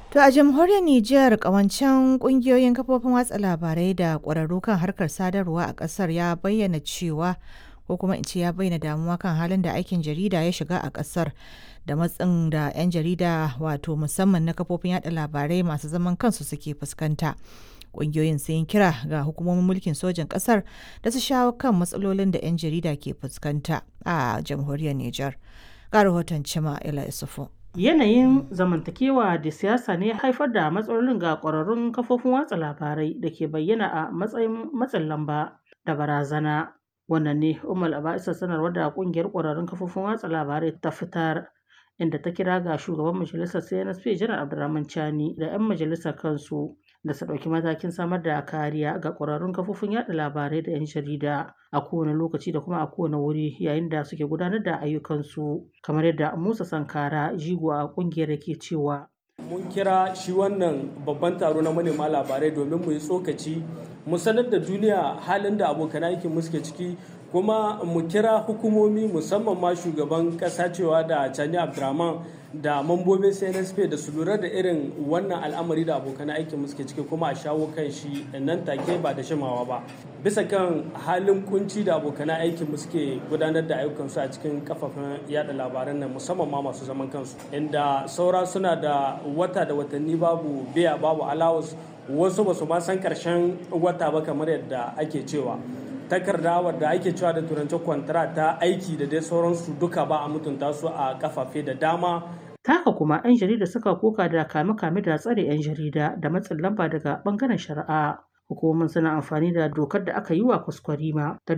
To a jamhuriyar Nijar kawancen kungiyoyin kafofin watsa labarai da ƙwararru kan harkar sadarwa a ƙasar ya bayyana cewa ko kuma in ce ya bayyana damuwa kan halin da aikin jarida ya shiga a ƙasar da matsin da 'yan jarida wato musamman na kafofin yada labarai masu zaman kansu suke fuskanta. Ƙungiyoyin sun yi kira ga hukumomin mulkin sojin ƙasar da su shawo kan matsalolin da 'yan jarida ke fuskanta a jamhuriyar Nijar. Ga rahoton Cima Ila Isufu. Yanayin zamantakewa da siyasa ne ya haifar da matsalolin ga ƙwararrun kafofin watsa labarai da ke bayyana a matsayin matsin lamba da barazana. Wannan ne Umar Aba'isa sanarwar da ƙungiyar ƙwararrun kafofin watsa labarai ta fitar inda ta kira ga shugaban majalisar CNSP Janar Abdurrahman Chani da 'yan majalisar kansu da su ɗauki matakin samar da kariya ga ƙwararrun kafofin yada labarai da 'yan jarida a kowane lokaci da kuma a kowane wuri yayin da suke gudanar da ayyukansu kamar yadda Musa Sankara jigo a ƙungiyar yake cewa. Mun kira shi wannan babban taro na manema labarai domin mu yi tsokaci mu sanar da duniya halin da abokan aikin mu suke ciki kuma mu kira hukumomi musamman ma shugaban kasa cewa da Chani Abdurrahman da mambobin CNSP da su lura da irin wannan al'amari da abokan aikin mu suke ciki kuma a shawo kan shi nan take ba da shimawa ba bisa kan halin kunci da abokan aikin mu suke gudanar da ayyukansu a cikin kafafen yada labaran nan musamman ma masu zaman kansu inda saura suna da wata da watanni babu biya babu allowance wasu ba su ma san karshen wata ba kamar yadda ake cewa takarda wadda ake cewa da turanci kwantara ta aiki da dai sauransu duka ba a mutunta su a kafafe da dama Taka kuma 'yan jarida suka koka da kame-kame da tsare 'yan jarida da matsin lamba daga bangaren shari'a. Hukumomin suna amfani da dokar da aka yi wa kwaskwarima ta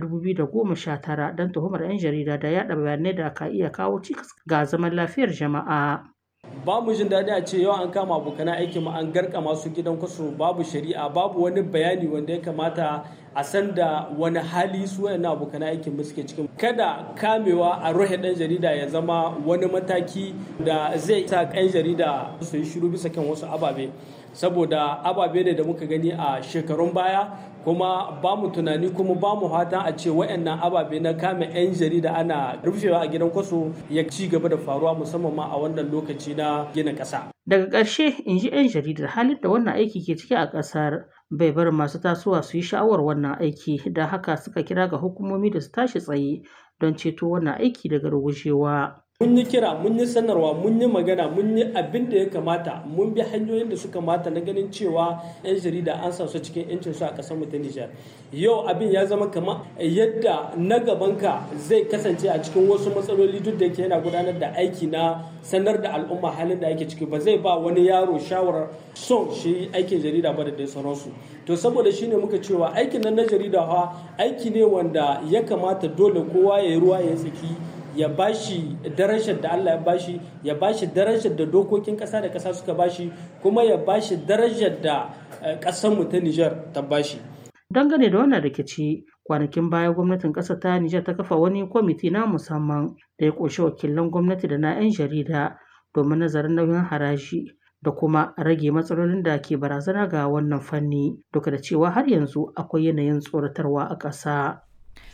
2019 don tuhumar 'yan jarida da yaɗa bayanai da ka iya kawo cikas ga zaman lafiyar jama'a. ba mu jin daɗi a ce yau an kama abokan aiki mu an garka masu gidan kwaso babu shari'a babu wani bayani wanda ya kamata a san da wani hali su wayannan abokan aikin mu suke cikin kada kamewa a ruhe ɗan jarida ya zama wani mataki da zai sa ɗan jarida su yi shiru bisa kan wasu ababe saboda ababe ne da muka gani a shekarun baya kuma ba mu tunani kuma ba mu fatan a ce wayannan ababe na kame 'yan jarida ana rufewa a gidan kwaso ya ci gaba da faruwa musamman ma a wannan lokaci na gina ƙasa. Daga ƙarshe in ji 'yan jaridar halin da wannan aiki ke ciki a ƙasar bai bar masu tasowa su yi sha'awar wannan aiki da haka suka kira ga hukumomi da su tashi tsaye don ceto wannan aiki daga rugujewa. mun yi kira mun yi sanarwa mun yi magana mun yi abin da ya kamata mun bi hanyoyin da suka mata na ganin cewa 'yan jarida an sa su cikin 'yancin su a ƙasar mu ta Nijar yau abin ya zama kamar yadda na gabanka zai kasance a cikin wasu matsaloli duk da yake yana gudanar da aiki na sanar da al'umma halin da ake ciki ba zai ba wani yaro shawarar son shi aikin jarida ba da dai sauransu to saboda shine muka cewa aikin nan na jarida fa aiki ne wanda ya kamata dole kowa ya yi ruwa ya tsaki ya bashi darajar da Allah ya bashi ya bashi darajar da dokokin kasa da kasa suka bashi kuma ya bashi darajar da kasar mu ta Niger ta bashi dangane da wannan rikici kwanakin baya gwamnatin ƙasar ta Nijar ta kafa wani kwamiti na musamman da ya ƙunshi wakilan gwamnati da na 'yan jarida domin nazarin nauyin haraji da kuma rage matsalolin da ke barazana ga wannan fanni duka da cewa har yanzu akwai yanayin tsoratarwa a ƙasa.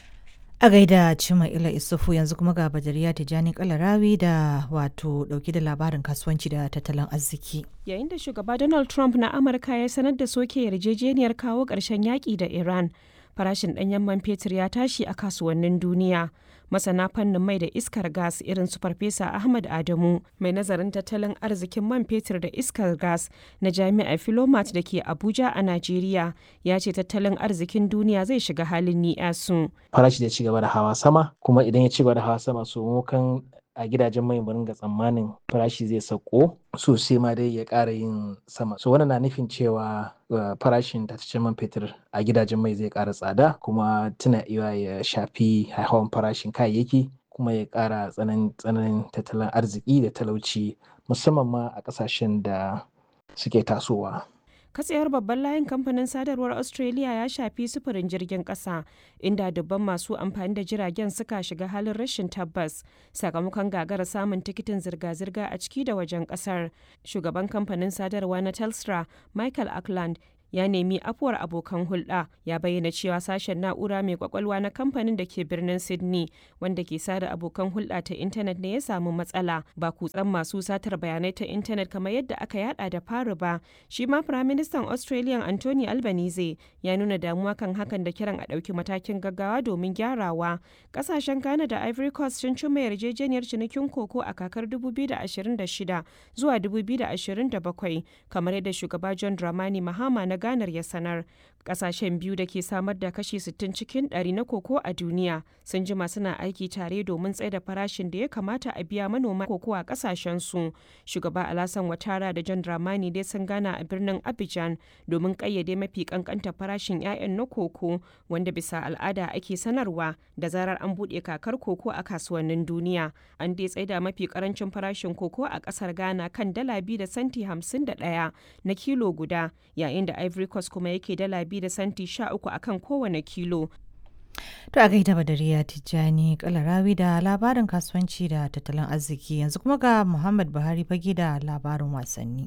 A gaida Cima Ila Isufu yanzu kuma ga Badariya Tijjani Kalarawi da wato dauki da labarin kasuwanci da tattalin arziki. Yayin da shugaba Donald Trump na Amurka ya sanar da soke yarjejeniyar kawo ƙarshen yaƙi da Iran, farashin ɗanyen man fetur ya tashi a kasuwannin duniya. Masana fannin mai da iskar gas irin su Farfesa Ahmad Adamu, mai nazarin tattalin arzikin man fetur da iskar gas na Jami'ar Filomat da ke Abuja a Najeriya, ya ce tattalin arzikin duniya zai shiga halin ni'asu. Farashi da ci gaba da hawa sama, kuma idan ya ci gaba da hawa sama su mukan a gidajen mai mu ringa tsammanin farashi zai sauko sosai ma dai ya ƙara yin sama so wannan na nufin cewa farashin tataccen man fetur a gidajen mai zai ƙara tsada kuma tuna iya ya shafi haihawan farashin kayayyaki kuma ya ƙara tsananin tattalin arziki da talauci musamman ma a ƙasashen da suke tasowa. katsayar babban layin kamfanin sadarwar australia ya shafi sufurin jirgin kasa inda dubban masu amfani da jiragen suka shiga halin rashin tabbas sakamakon gagara samun tikitin zirga-zirga a ciki da wajen kasar shugaban kamfanin sadarwa na telstra michael ackland ya nemi afuwar abokan hulɗa ya bayyana cewa sashen na'ura mai kwakwalwa na kamfanin da ke birnin sydney wanda ke sada abokan hulɗa ta intanet ne ya samu matsala ba kutsan masu satar bayanai ta intanet kamar yadda aka yada da fari ba shi ma firaministan australian anthony albanese ya nuna damuwa kan hakan da kiran a ɗauki matakin gaggawa domin gyarawa ƙasashen ghana da ivory coast sun cimma yarjejeniyar cinikin koko a kakar 2026 zuwa 2027 kamar yadda shugaba john dramani mahama na ganar ya sanar kasashen biyu da ke samar da kashi 60 cikin 100 na koko a duniya sun jima suna aiki tare domin tsaida farashin da ya kamata a biya manoma koko a kasashen su shugaba alasan watara da john dramani dai sun gana a birnin abidjan domin kayyade mafi kankanta farashin 'ya'yan na koko wanda bisa al'ada ake sanarwa da zarar an buɗe kakar koko a kasuwannin duniya an dai tsaida mafi karancin farashin koko a kasar ghana kan dala biyu da santi 51 na kilo guda yayin da ivory coast kuma yake dala biyu da santi 13 akan kowane kilo To a gaida Badariya Tijjani Kalarawi da labarin kasuwanci da tattalin arziki yanzu kuma ga Muhammad Buhari fage da labarin wasanni.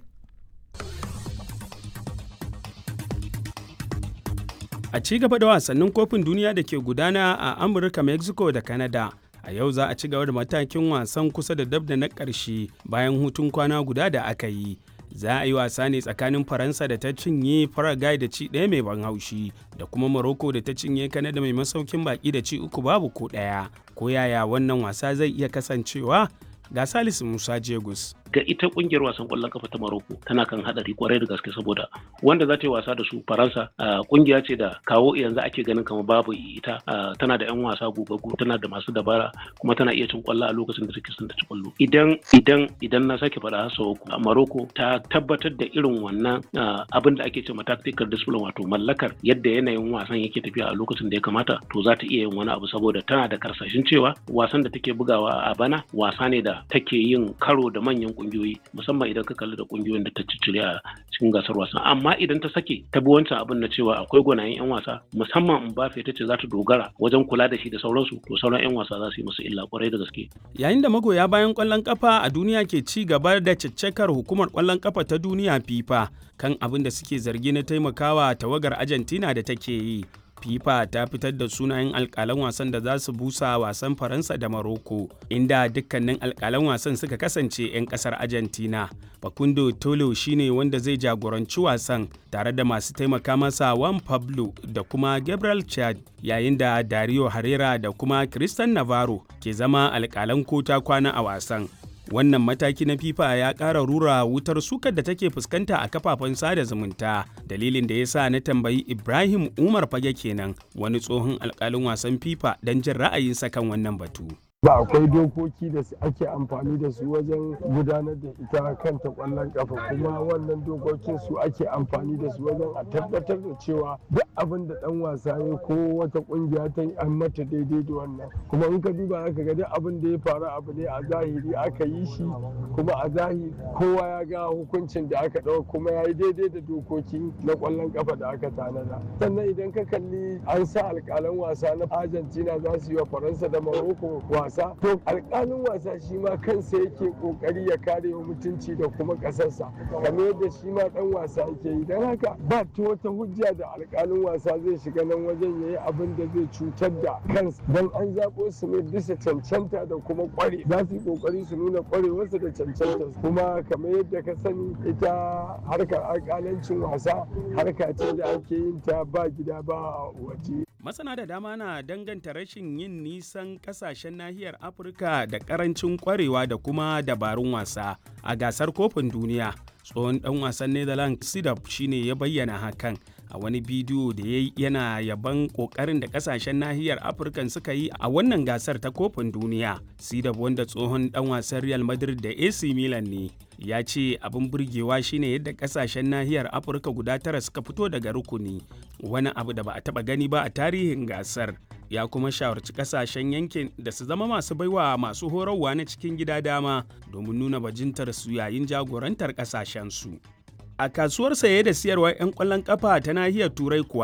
A ci gaba da wasannin kofin duniya da ke gudana a Amurka, Mexico da Canada. A yau za a ci gaba da matakin wasan kusa da dab da na ƙarshe bayan hutun kwana guda da aka yi. Za a yi wasa ne tsakanin Faransa da ta cinye Paraguay da ci ɗaya mai ban haushi da kuma Morocco da ta cinye Canada mai masaukin baki da ci uku babu ko ɗaya. Ko yaya wannan wasa zai iya kasancewa? Ga Salisu Musa Jegus. ga ita kungiyar wasan kwallon kafa ta Morocco tana kan hadari kwarai da gaske saboda wanda za ta yi wasa da su Faransa kungiya ce da kawo yanzu ake ganin kamar babu ita tana da yan wasa gugaggu tana da masu dabara kuma tana iya cin kwallo a lokacin da take son ta ci kwallo idan idan idan na sake faɗa sau uku Morocco ta tabbatar da irin wannan abin da ake ce ma tactical discipline wato mallakar yadda yanayin wasan yake tafiya a lokacin da ya kamata to za ta iya yin wani abu saboda tana da karsashin cewa wasan da take bugawa a bana wasa ne da take yin karo da manyan kungiyoyi musamman idan ka kalli da kungiyoyin da ta ciccire a cikin gasar wasan amma idan ta sake ta bi wancan abin na cewa akwai gwanayen yan wasa musamman Mbappe ta ce za ta dogara wajen kula da shi da sauransu to sauran yan wasa za su yi musu illa kwarai da gaske yayin da magoya bayan kwallon kafa a duniya ke ci gaba da caccakar hukumar kwallon kafa ta duniya FIFA kan abin da suke zargi na taimakawa tawagar Argentina da take yi FIFA ta fitar da sunayen alkalan wasan da za su busa wasan Faransa da Maroko, inda dukkanin alkalan wasan suka kasance 'yan kasar Argentina. Facundo Tolo shine wanda zai jagoranci wasan tare da masu taimaka masa Juan Pablo da kuma Gabriel Chad, yayin da Dario Herrera da kuma Christian Navarro ke zama alkalan kota kwana a wasan. wannan mataki na fifa ya ƙara rura wutar sukar da take fuskanta a kafafen sada zumunta dalilin da ya sa na tambayi ibrahim umar fage kenan wani tsohon alkalin wasan fifa don jin ra'ayinsa kan wannan batu ba akwai dokoki da ake amfani da su wajen gudanar da ita kanta kwallon kafa kuma wannan dokokin su ake amfani da su wajen a tabbatar da cewa duk abin da dan wasa ya ko wata kungiya ta yi an mata daidai da wannan kuma in ka duba aka ga duk abin da ya faru abu ne a zahiri aka yi shi kuma a zahiri kowa ya ga hukuncin da aka ɗauka kuma ya yi daidai da dokoki na kwallon kafa da aka tanada sannan idan ka kalli an sa alƙalan wasa na argentina za su yi wa faransa da morocco wasa wasa to alƙalin wasa shi ma kansa yake ƙoƙari ya kare wa mutunci da kuma ƙasarsa kamar yadda shi ma ɗan wasa yake yi don haka ba ta wata hujja da alƙalin wasa zai shiga nan wajen ya yi abin da zai cutar da kansa don an zaɓo su ne bisa cancanta da kuma ƙware za su yi ƙoƙari su nuna ƙwarewarsu da cancanta kuma kamar yadda ka sani ita harkar alƙalancin wasa harka ce da ake yin ta ba gida ba waje masana da dama na danganta rashin yin nisan kasashen nahiyar afirka da karancin kwarewa da kuma dabarun wasa a gasar kofin duniya tsohon dan wasan netherlands sidap shine ya bayyana hakan a wani bidiyo da ya yana yaban kokarin da kasashen nahiyar afirka suka yi a wannan gasar ta kofin duniya sidap wanda tsohon dan wasan real madrid da ac milan ne ya ce abin burgewa shine yadda kasashen nahiyar afirka guda tara suka fito daga rukuni wani abu da ba a taba gani ba a tarihin gasar ya kuma shawarci kasashen yankin da su zama masu baiwa masu horarwa na cikin gida dama domin nuna bajintar su yayin jagorantar kasashen su a kasuwar saye da siyarwar 'yan kwallon kafa ta nahiyar turai kuwa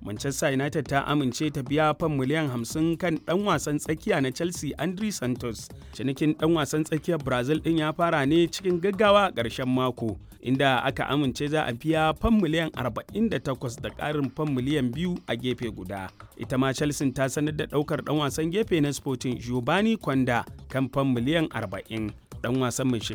Manchester United ta amince ta biya fan miliyan 50 kan ɗan wasan tsakiya na Chelsea Andri Santos. Cinikin ɗan wasan tsakiyar Brazil ɗin ya fara ne cikin gaggawa a ƙarshen mako, inda aka amince za a biya fan miliyan 48 da ƙarin fan miliyan biyu a gefe guda. Ita ma Chelsea ta sanar da ɗaukar ɗan wasan gefe na Sporting Giovanni Kwanda kan fan miliyan 40. Ɗan wasan mai